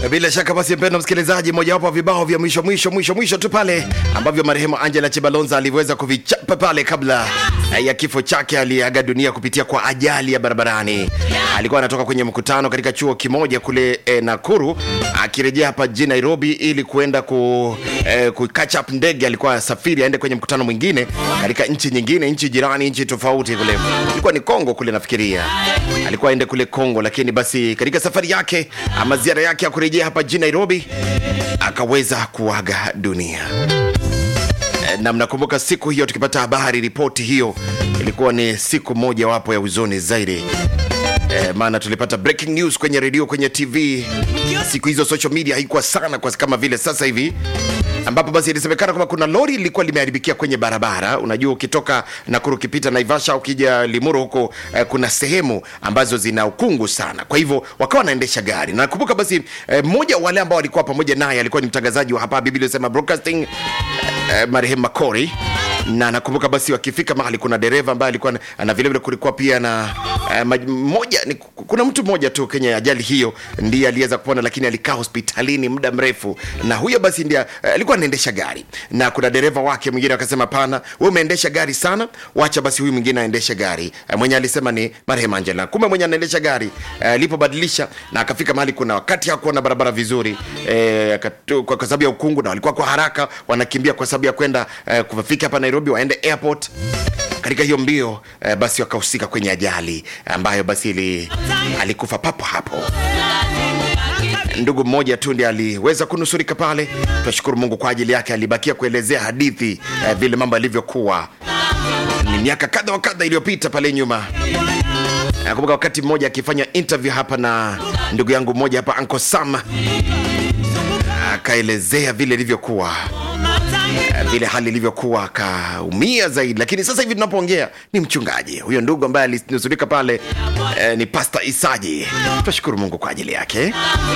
Bila shaka basi, mpendwa msikilizaji, mojawapo wa vibao vya mwisho mwisho mwisho mwisho tu pale ambavyo marehemu Angela Chibalonza aliweza kuvichapa pale kabla ya kifo chake. Aliaga dunia kupitia kwa ajali ya barabarani. Alikuwa anatoka kwenye mkutano katika chuo kimoja kule eh, Nakuru, akirejea hapa jijini Nairobi ili kuenda ku, eh, ku catch up ndege. Alikuwa safiri aende kwenye mkutano mwingine katika nchi nyingine, nchi jirani, nchi tofauti kule, ilikuwa ni Kongo kule nafikiria, alikuwa aende kule Kongo, lakini basi katika safari yake ama ziara yake ya kurejea hapa jijini Nairobi akaweza kuaga dunia na mnakumbuka siku hiyo tukipata habari ripoti hiyo ilikuwa ni siku moja wapo ya huzuni zaidi e, maana tulipata breaking news kwenye redio kwenye tv siku hizo social media haikuwa sana kwa kama vile sasa hivi ambapo basi ilisemekana kwamba kuna lori lilikuwa limeharibikia kwenye barabara unajua ukitoka nakuru ukipita naivasha ukija limuru huko eh, kuna sehemu ambazo zina ukungu sana kwa hivyo wakawa wanaendesha gari na nakumbuka basi eh, mmoja wale ambao walikuwa pamoja naye alikuwa ni mtangazaji wa hapa biblia sema broadcasting eh, marehemu makori na nakumbuka basi wakifika mahali kuna dereva ambaye alikuwa na- na vilevile kulikuwa pia na eh, maj- mmoja ni, kuna mtu mmoja tu kwenye ajali hiyo ndiye aliweza kupona lakini alikaa hospitalini muda mrefu na huyo basi ndiye eh, alikuwa anaendesha gari na kuna dereva wake mwingine akasema pana we umeendesha gari sana wacha basi huyu mwingine aendeshe gari eh, mwenye alisema ni marehemu angela kumbe mwenye anaendesha gari eh, alipobadilisha na akafika mahali kuna wakati hakuwa na barabara vizuri eh, akatu- kwa kwa sababu ya ukungu na walikuwa kwa haraka wanakimbia kwa sababu ya kwenda eh, kufika hapa nairobi waende airport katika hiyo mbio eh, basi wakahusika kwenye ajali ambayo basi ili, alikufa papo hapo ndugu mmoja tu ndiye aliweza kunusurika pale tunashukuru mungu kwa ajili yake alibakia kuelezea hadithi eh, vile mambo yalivyokuwa ni miaka kadha wa kadha iliyopita pale nyuma nakumbuka wakati mmoja akifanya interview hapa na ndugu yangu mmoja hapa anko sam akaelezea vile ilivyokuwa Eh, vile hali ilivyokuwa akaumia zaidi lakini sasa hivi tunapoongea ni mchungaji huyo ndugu ambaye alinusurika pale eh, ni pasta isaji tunashukuru mungu kwa ajili yake